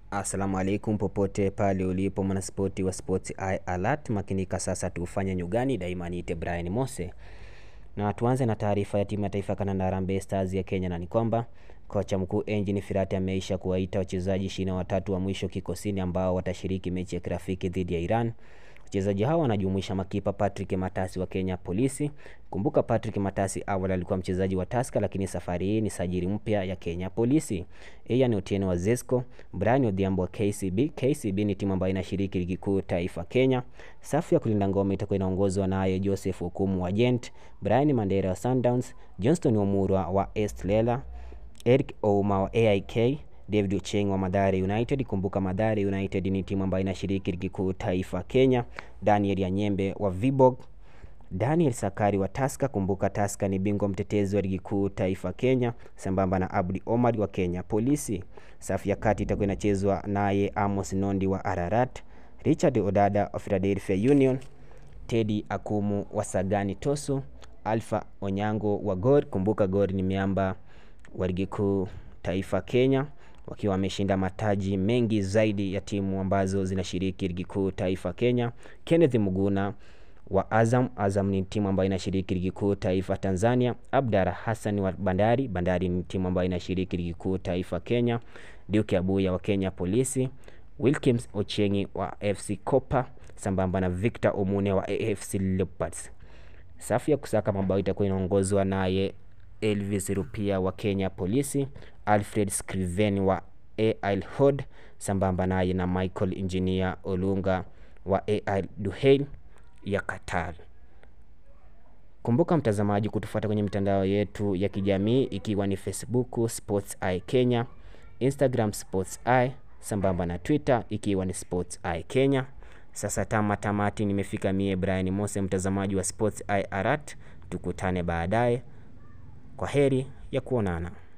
Assalamu alaikum popote pale ulipo mwanaspoti wa Sports Eye Alert, makinika sasa tufanye nyugani. Daima niite Brian Mose, na tuanze na taarifa ya timu ya taifa kandanda Harambee Stars ya Kenya, na ni kwamba kocha mkuu Engin Firat ameisha kuwaita wachezaji ishirini na watatu wa mwisho kikosini ambao watashiriki mechi ya kirafiki dhidi ya Iran. Wachezaji hao wanajumuisha makipa Patrick Matasi wa Kenya Polisi. Kumbuka Patrick Matasi awali alikuwa mchezaji wa Tusker, lakini safari hii ni sajili mpya ya Kenya Polisi. Ian Otieno wa Zesco, Brian Odhiambo wa KCB. KCB ni timu ambayo inashiriki ligi kuu taifa Kenya. Safu ya kulinda ngome itakuwa inaongozwa naye Joseph Okumu wa Gent, Brian Mandera wa Sundowns, Johnston Omurwa wa East Lela, Eric Ouma wa AIK, David Ocheng wa Mathare United. Kumbuka Mathare United ni timu ambayo inashiriki ligi kuu taifa Kenya. Daniel Yanyembe wa Viborg, Daniel Sakari wa Tusker. Kumbuka Tusker ni bingwa mtetezi wa ligi kuu taifa Kenya, sambamba na Abdi Omar wa Kenya Polisi. Safu ya kati itakuwa inachezwa naye Amos Nondi wa Ararat, Richard Odada wa Philadelphia Union, Teddy Akumu wa Sagani Tosu, Alpha Onyango wa Gor. Kumbuka Gor ni miamba wa ligi kuu taifa Kenya wakiwa wameshinda mataji mengi zaidi ya timu ambazo zinashiriki ligi kuu taifa Kenya. Kenneth Muguna wa Azam. Azam ni timu ambayo inashiriki ligi kuu taifa Tanzania. Abdara Hassan wa Bandari. Bandari ni timu ambayo inashiriki ligi kuu taifa Kenya. Duke Abuya wa Kenya Polisi. Wilkins Ochengi wa FC Kopa sambamba na Victor Omune wa AFC Leopards. Safu ya kusaka mabao itakuwa inaongozwa naye Elvis Rupia wa Kenya Polisi, Alfred Scriven wa AIL Hod sambamba naye na Michael Engineer Olunga wa AIL Duhail ya Qatar. Kumbuka mtazamaji, kutufuata kwenye mitandao yetu ya kijamii ikiwa ni Facebook Sports Eye Kenya, Instagram Sports Eye sambamba na Twitter ikiwa ni Sports Eye Kenya. Sasa tama tamati, nimefika mie Brian Mose, mtazamaji wa Sports Eye Alert. Tukutane baadaye. Kwa heri ya kuonana.